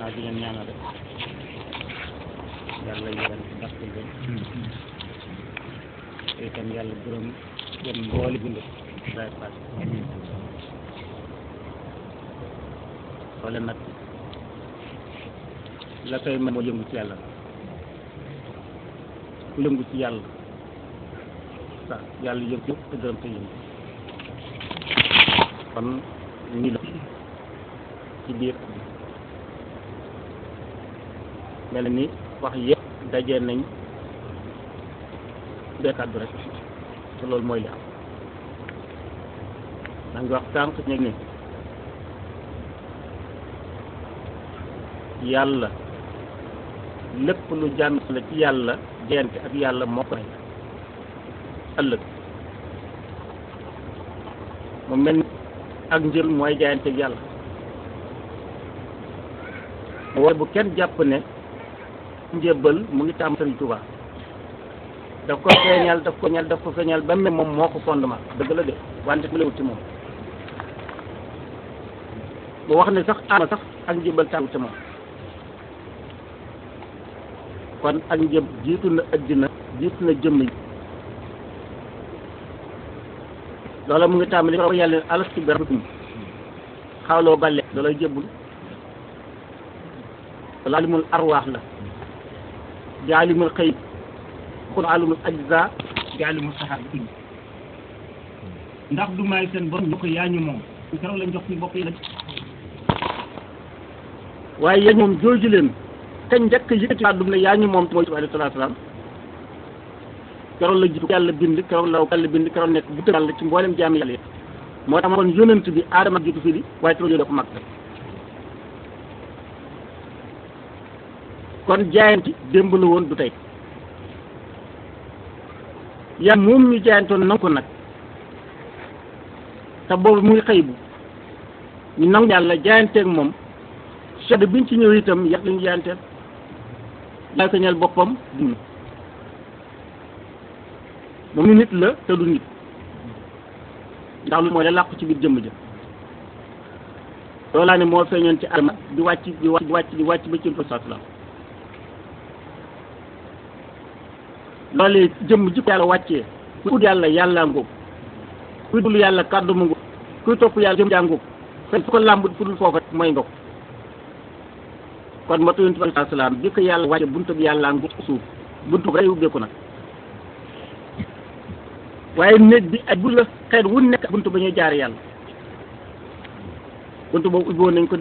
naa di leen ñaanal rek yàlla yéen barke leen te itam yàlla gërëm gën mbooli bind day pass wala nag la koy mën moo yëngu ci yàlla ku yëngu ci yàlla sa yàlla yëngu te gërëm te yëngu kon nii la ci biir mel ni wax yëpp dajee nañ bee kàddu rek te loolu mooy li am da nga wax sànq ñu ne yàlla lépp lu jàmm la ci yàlla jeyante ak yàlla moo ko ëllëg mu mel ni ak njël mooy jaayante ak yàlla waaye bu kenn jàpp ne njëbbal mu ngi tàmm Sëriñ Tuubaa daf ko feeñal daf ko feeñal daf ko feeñal ba mel moom moo ko fondement dëgg la de wante mu lewut ci moom bu wax ne sax ama sax ak njëbbal tàmm ci moom kon ak njëb jiitu na addina jiitu na jëmm yi loola mu ngi tàmbali ko yàlla ne alastu bi rabbikum xawloo bale loolay jébbul wala alimul arwaax la di alimul xëyib kon alimul ajza di alimul saxaar ndax du may seen borom ñu ko yaa ñu moom keroog lañ jox suñu bopp yi lañ waaye yéen moom jooju leen kañ njëkk yëkkati kàddu ne yaa ñu moom mooy alayhi salaatu salaam keroog la jiitu yàlla bind keroog la yàlla bind keroog nekk bu tëdd yàlla ci mboolem jaami yàlla yëpp moo tax kon yonent bi aadama jiitu fii di waaye keroog yónnee ko mag kon jaayanti démb la woon du tey yan moom ñu jaayantoon nangu ko nag te boobu muy xëy bu ñu nangu yàlla jaayanteeg moom sedd biñ ci ñëw itam yàq lañu jaayanteel daay ko ñeel boppam dund moom ni nit la te du nit ndax lu mooy la làqu ci biir jëmm ja loolaa ne moo feeñoon ci adama di wàcc di wàcc di wàcc di wàcc ba ci fa salaam loolee jëmm ji ko yàlla wàccee ku ut yàlla yàlla ngóob kuy dul yàlla kàddu mu ngóob kuy topp yàlla jëm jàngóob fen fu ko làmb fu dul foofa mooy nga ko kon matu yonent bi alayhi salaam bi ko yàlla wàcce buntu bi yàlla ngóob suuf buntu bi rek ubbeeku nag waaye néeg bi ak bu la xeet wu nekk buntu ba ñuy jaar yàlla buntu boobu ubbi woon nañ ko